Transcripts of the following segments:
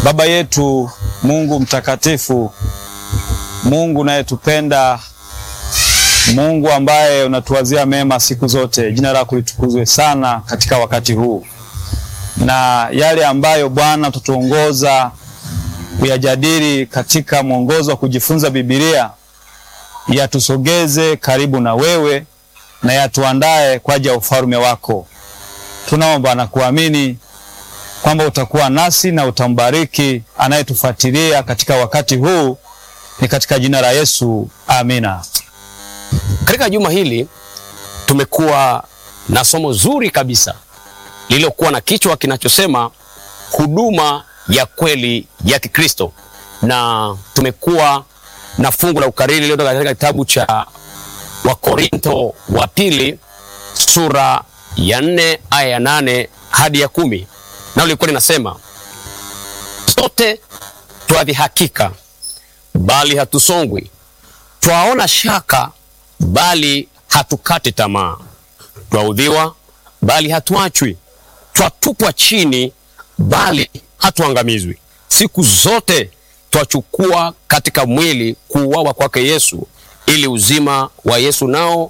Baba yetu Mungu mtakatifu, Mungu unayetupenda, Mungu ambaye unatuwazia mema siku zote, jina lako litukuzwe sana katika wakati huu, na yale ambayo Bwana utatuongoza kuyajadili katika mwongozo wa kujifunza Biblia yatusogeze karibu na wewe na yatuandae kwa ajili ya ufalme wako. Tunaomba na kuamini kwamba utakuwa nasi na utambariki anayetufuatilia katika wakati huu, ni katika jina la Yesu, amina. Katika juma hili tumekuwa na somo zuri kabisa lililokuwa na kichwa kinachosema huduma ya kweli ya Kikristo, na tumekuwa na fungu la ukariri lililotoka katika kitabu cha Wakorinto wa pili sura ya nne aya ya nane hadi ya kumi nao lilikuwa linasema sote twadhihakika, bali hatusongwi; twaona shaka, bali hatukati tamaa; twaudhiwa, bali hatuachwi; twatupwa chini, bali hatuangamizwi. Siku zote twachukua katika mwili kuuawa kwake Yesu, ili uzima wa Yesu nao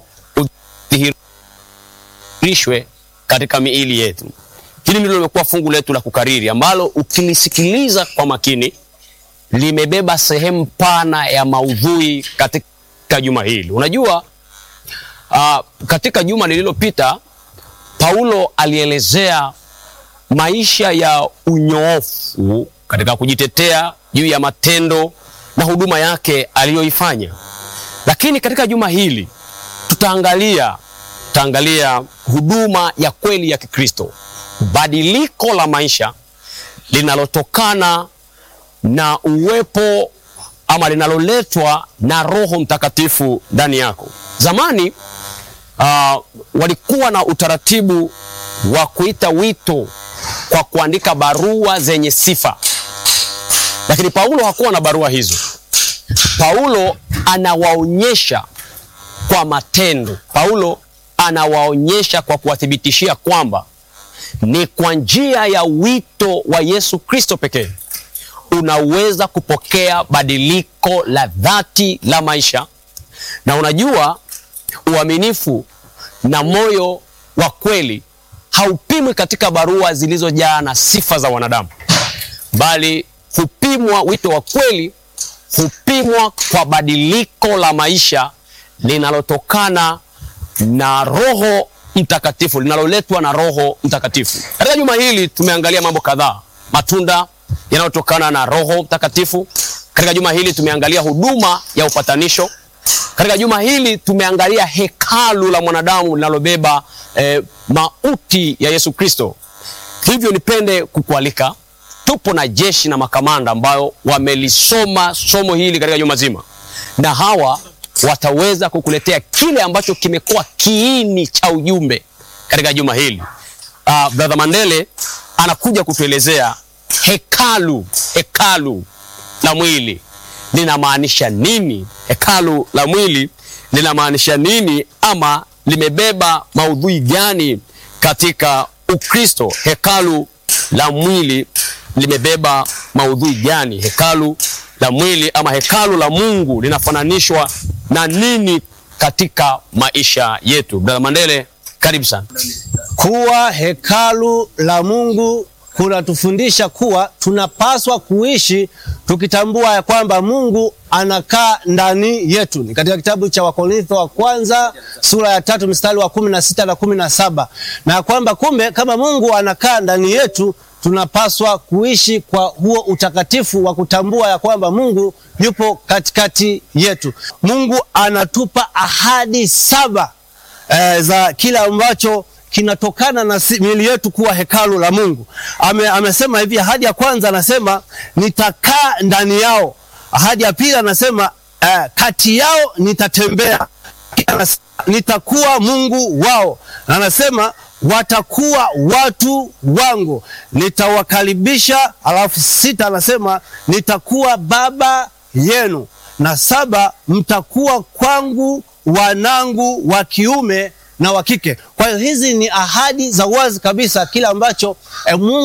udhihirishwe katika miili yetu. Hili ndilo limekuwa fungu letu la kukariri ambalo ukilisikiliza kwa makini limebeba sehemu pana ya maudhui katika juma hili. Unajua, uh, katika juma lililopita Paulo alielezea maisha ya unyoofu katika kujitetea juu ya matendo na huduma yake aliyoifanya, lakini katika juma hili tutaangalia tutaangalia huduma ya kweli ya Kikristo, badiliko la maisha linalotokana na uwepo ama linaloletwa na Roho Mtakatifu ndani yako. Zamani uh, walikuwa na utaratibu wa kuita wito kwa kuandika barua zenye sifa, lakini Paulo hakuwa na barua hizo. Paulo anawaonyesha kwa matendo. Paulo anawaonyesha kwa kuwathibitishia kwamba ni kwa njia ya wito wa Yesu Kristo pekee unaweza kupokea badiliko la dhati la maisha. Na unajua, uaminifu na moyo wa kweli haupimwi katika barua zilizojaa na sifa za wanadamu, bali hupimwa, wito wa kweli hupimwa kwa badiliko la maisha linalotokana na Roho Mtakatifu, linaloletwa na Roho Mtakatifu. Katika juma hili tumeangalia mambo kadhaa, matunda yanayotokana na Roho Mtakatifu. Katika juma hili tumeangalia huduma ya upatanisho. Katika juma hili tumeangalia hekalu la mwanadamu linalobeba eh, mauti ya Yesu Kristo. Hivyo nipende kukualika, tupo na jeshi na makamanda ambayo wamelisoma somo hili katika juma zima, na hawa wataweza kukuletea kile ambacho kimekuwa kiini cha ujumbe katika juma hili. Uh, Brother Mandele anakuja kutuelezea hekalu hekalu la mwili linamaanisha nini? Hekalu la mwili linamaanisha nini, ama limebeba maudhui gani katika Ukristo? Hekalu la mwili limebeba maudhui gani? Hekalu la mwili ama hekalu la Mungu linafananishwa na nini katika maisha yetu? Brother Mandele, karibu sana. Kuwa hekalu la Mungu kunatufundisha kuwa tunapaswa kuishi tukitambua ya kwamba Mungu anakaa ndani yetu. Ni katika kitabu cha Wakorintho wa kwanza sura ya tatu mstari wa kumi na sita na kumi na saba na kwamba kumbe kama Mungu anakaa ndani yetu tunapaswa kuishi kwa huo utakatifu wa kutambua ya kwamba Mungu yupo katikati yetu. Mungu anatupa ahadi saba e, za kila ambacho kinatokana na miili yetu kuwa hekalu la Mungu. Ame, amesema hivi, ahadi ya kwanza anasema nitakaa ndani yao. Ahadi ya pili anasema eh, kati yao nitatembea. Anasema, nitakuwa Mungu wao, na anasema watakuwa watu wangu, nitawakaribisha. Alafu sita anasema nitakuwa baba yenu, na saba mtakuwa kwangu wanangu wa kiume na wa kike. Kwa hiyo hizi ni ahadi za wazi kabisa, kile ambacho eh, Mungu